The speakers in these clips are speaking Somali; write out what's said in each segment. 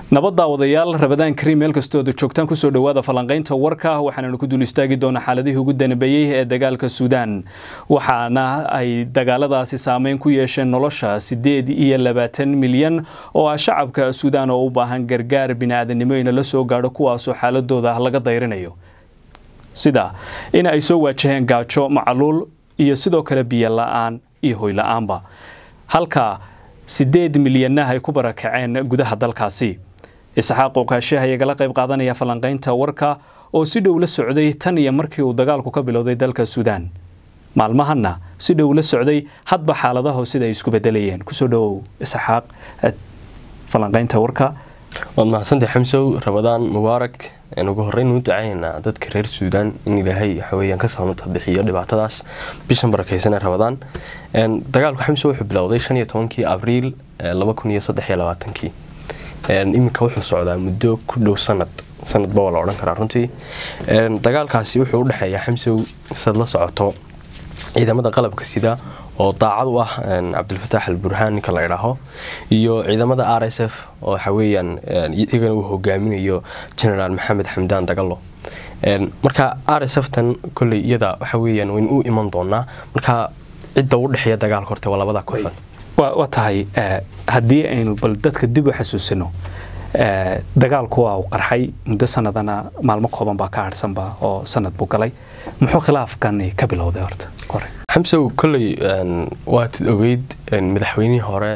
nabadda odayaal rabadaan kariim meel kastooda joogtaan kusoo dhowaada falanqaynta warka waxaananu ku dul istaagi doonaa xaaladihii ugu danbeeyey ee dagaalka suudaan waxaana ay dagaaladaasi saameyn ku yeesheen nolosha siddeed iyo labaatan milyan oo ah shacabka suudaan oo u baahan gargaar bini'aadanimo ina la soo gaadho kuwaasoo xaaladooda laga dayrinayo sida in ay soo waajaheen gaajo macaluul iyo sidoo kale biyo la-aan iyo hoy la-aanba halka siddeed milyanna ay ku barakaceen gudaha dalkaasi isxaaq oqaashe ayagala qayb qaadanaya falanqaynta warka oo si dhow la socday tan iyo markii uu dagaalku ka bilowday dalka suudaan maalmahanna si dhow la socday hadba xaaladaho sida ay isku bedelayeen kusoo dhowow isxaaq falanqaynta warka waad mahadsantahay xamsow rabadaan mubaarak ugu horreyn u ducaynaa dadka reer suudaan in ilaahay waxaweyaan ka saamata bixiyo dhibaatadaas bishan barakeysan ee rabadaan dagaalku xamsow wuxuu bilowday shan iyo tobankii abriil laba kun iyo saddex iyo labaatankii iminka wuxuu socdaa muddo ku dhow sanad sanadba waa la odhan karaa runtii dagaalkaasi wuxuu u dhexeeyaa xamsow sad la socoto ciidamada qalabka sida oo daacad u ah cabdilfataax alburhaan ninka la idhaaho iyo ciidamada r s f oo waxaweyaan iyagana uu hogaaminayo genaraal maxamed xamdaan dagalo marka r s f tan koley iyada waxaweyaan waynu u iman doonaa marka cidda u dhexeeya dagaalka horte waa labada kooxood waa tahay haddii aynu bal dadka dib u xasuusino dagaalku waa uu qarxay muddo sanadana maalmo kooban baa ka harhsanba oo sanad buu galay muxuu khilaafkani ka bilowday horta hore xamsow kolley waad ogeyd madaxweynihii hore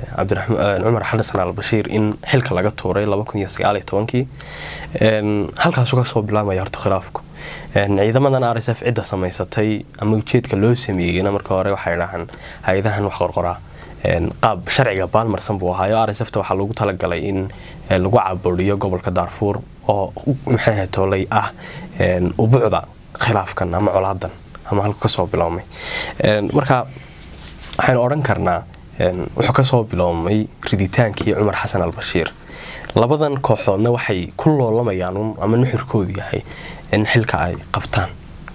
cumar xasan albashiir in xilka laga tuuray kii halkaasuu kasoo bilaabmaya horta khilaafku ciidamadan r s f cidda samaysatay ama ujeedka loo sameeyeyna marka hore waxay dhahaan hay-adahan wax qorqoraa qaab sharciga baalmarsan buu ahaayo r s f ta waxaa lagu talagalay in lagu caburiyo gobolka daarfuur oo maxay toolay ah ubucda khilaafkan ama colaadan ama halku kasoo biloomay marka waxaynu odhan karnaa wuxuu kasoo biloomay riditaankii cumar xasan albashiir labadan kooxoodna waxay ku loolamayaan ama nuxurkoodu yahay in xilka ay qabtaan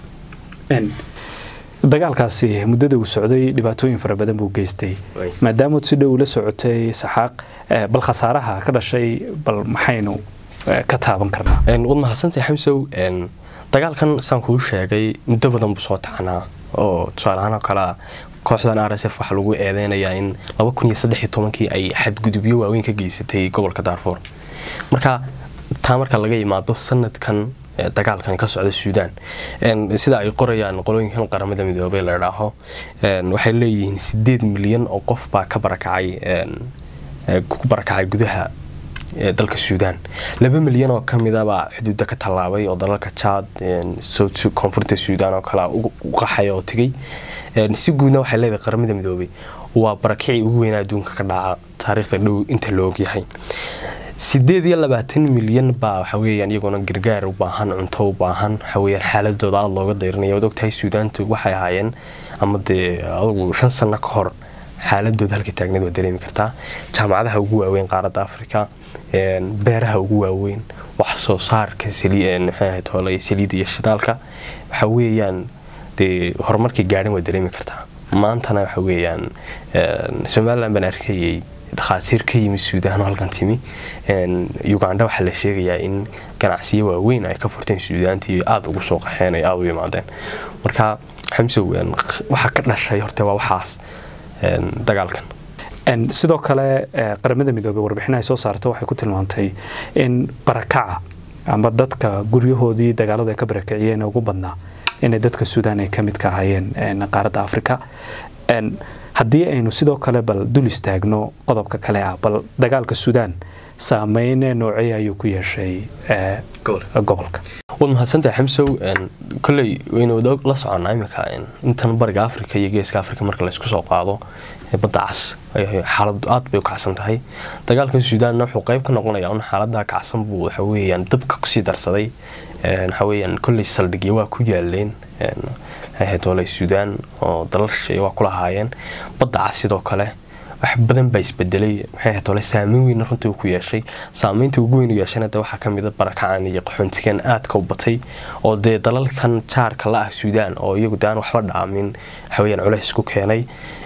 dagaalkaasi muddada uu socday dhibaatooyin fara badan buu geystay maadaamood si dhow la socotay saxaaq bal khasaaraha ka dhashay bal maxaynu ka taaban karnaa waad mahadsantahay xamsow dagaalkan saan kuu sheegay muddo badan buu soo tacanaa oo tusaaleahaan oo kalea kooxdan r s f waxaa lagu eedeynayaa in kii ay xadgudubyo waaweyn ka geysatay gobolka daarfuur marka taa marka laga yimaado sanadkan dagaalkan ka socda suudaan sida ay qorayaan qolooyinkan qaramada midoobey la idhaaho waxay leeyihiin sideed milyan oo qof baa ka barakacay ku barakacay gudaha dalka suudaan laba milyan oo kamidabaa xuduuda ka tallaabay oo dalalka jaad koonfurta suudaan oo kale u qaxay oo tegay si guudna waxay leedahay qaramada midoobey waa barakicii ugu weynaa adduunka ka dhaca taariikhda dhow inta la ogyahay sideed iyo labaatan milyan baa waxaweyaan iyaguna gargaar u baahan cunto u baahan waxaweyaan xaaladooda aada looga dayrinaya waad ogtahay suudaantu waxay ahaayeen ama dee adugu shan sano ka hor xaaladooda halka taagneed waa dareemi kartaa jaamacadaha ugu waaweyn qaaradda africa beeraha ugu waaweyn wax soo saarka toolay saliida iyo shidaalka waxa weeyaan dee horumarkii gaadhan waa dareemi kartaa maantana waxa weeyaan somalilan baan arkayay dhakhaatiir ka yimi suudaan oo halkan timi uganda waxaa la sheegayaa in ganacsiyo waaweyn ay ka furteen suudaantii aada ugu soo qaxeen ay aada u yimaadeen marka xamsow waxaa ka dhashay horte waa waxaas dagaalkan sidoo kale qaramada midoobey warbixin ay soo saarto waxay ku tilmaantay in barakaca ama dadka guryahoodii dagaaladu ay ka barakiciyeen ugu badnaa inay dadka suudaan ay ka mid ka ahaayeen qaaradda africa haddii aynu sidoo kale bal dul istaagno qodobka kale ah bal dagaalka suudaan saameyne noocey ayuu ku yeeshay gobolka waad mahadsantahay xamsow koley waynu la soconnaa iminka intan bariga africa iyo geeska africa marka laysku soo qaado badda cas xaaladu aad bay u kacsan tahay dagaalkan suudaanna wuxuu qeyb ka noqonayaa un xaalada kacsan buu waxaweyaan dabka kusii darsaday waxaweyaan kolley saldhigya waa ku yaaleen doolay suudaan oo dalal shisheeye waa ku lahaayeen badda cas sidoo kale wax badan baa isbedelay maxay ahayd ole saameyn weyn runtii uu ku yeeshay saameynta ugu weyn u yeeshana de waxaa kamid a barakacan iyo qaxoontigan aadka u batay oo dee dalalkan jaarka la ah suudaan oo iyagu de aan waxba dhaamin waxaweyaan culays ku keenay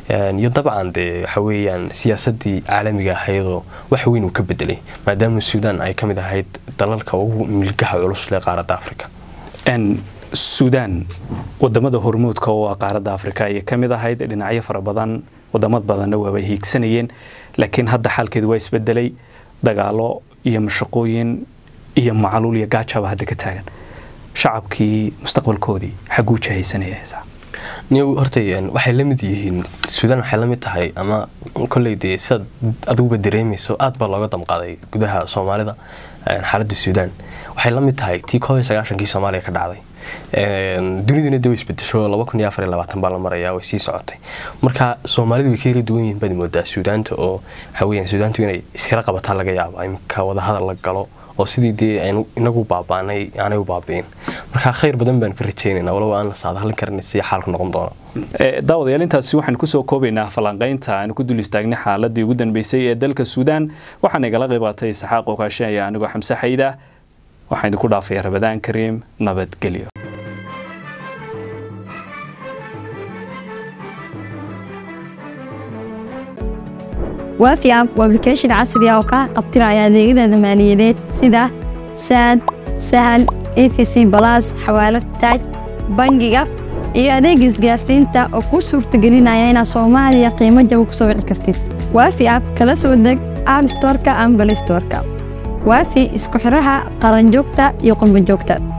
iyo dabcan dee waxa weeyaan siyaasadii caalamiga ahaydoo wax weyn uu ka bedelay maadaama suudaan ay ka mid ahayd dalalka ugu milgaha culus leh qaaradda afrika suudaan wadamada hormuudka oo ah qaaradda afrika ayay ka mid ahayd dhinacyo fara badan wadamad badanna waaba hiigsanayeen laakiin hadda xaalkeedu waa isbedelay dagaalo iyo mashaqooyin iyo macaluul iyo gaajaba hadda ka taagan shacabkii mustaqbalkoodii xaguu jahaysanaya niyow hortay waxay la mid yihiin suudaan waxay la mid tahay ama kolley dee sidaad adiguba dareemayso aad baa looga damqaaday gudaha soomaalida xaaladda suudaan waxay la mid tahay tii koob iyo sagaashankii soomaaliya ka dhacday duniduna de way isbedesho laba kun iyo afar iyo labaatan baa la marayaa way sii socotay marka soomaalidu way ka yara duwan yihiin baad moodaa suudaanta oo waxa weeyaan suudaantu inay iskala qabataa laga yaabo imika wadahadal la galo oo sidii dee aynu inagu baabaanay aanay u baabi'in marka khayr badan baanu ka rajaynaynaa walow aan la saadahalin karin si xaalku noqon doono daawadayaal intaasi waxaanu kusoo koobaynaa falanqaynta aanu ku dul istaagnay xaaladii ugu dambeysay ee dalka suudaan waxaana igala qaybaatay saxaaq okaashinaya anigoo xamse xayda waxaan idinku dhaafaya rabadaan kariim nabadgelyo waafi app waa application casri ah oo kaa qabtiraya adeegyada maaliyadeed sida saad sahal efc balas xawaalad taaj bangiga iyo adeega isgaarsiinta oo kuu suurtagelinaya inaad soomaaliya qiimo jaba ku soo wici kartid waafi app kala soo deg app storka ama balay storka waafi isku xidhaha qaranjoogta iyo qurbanjoogta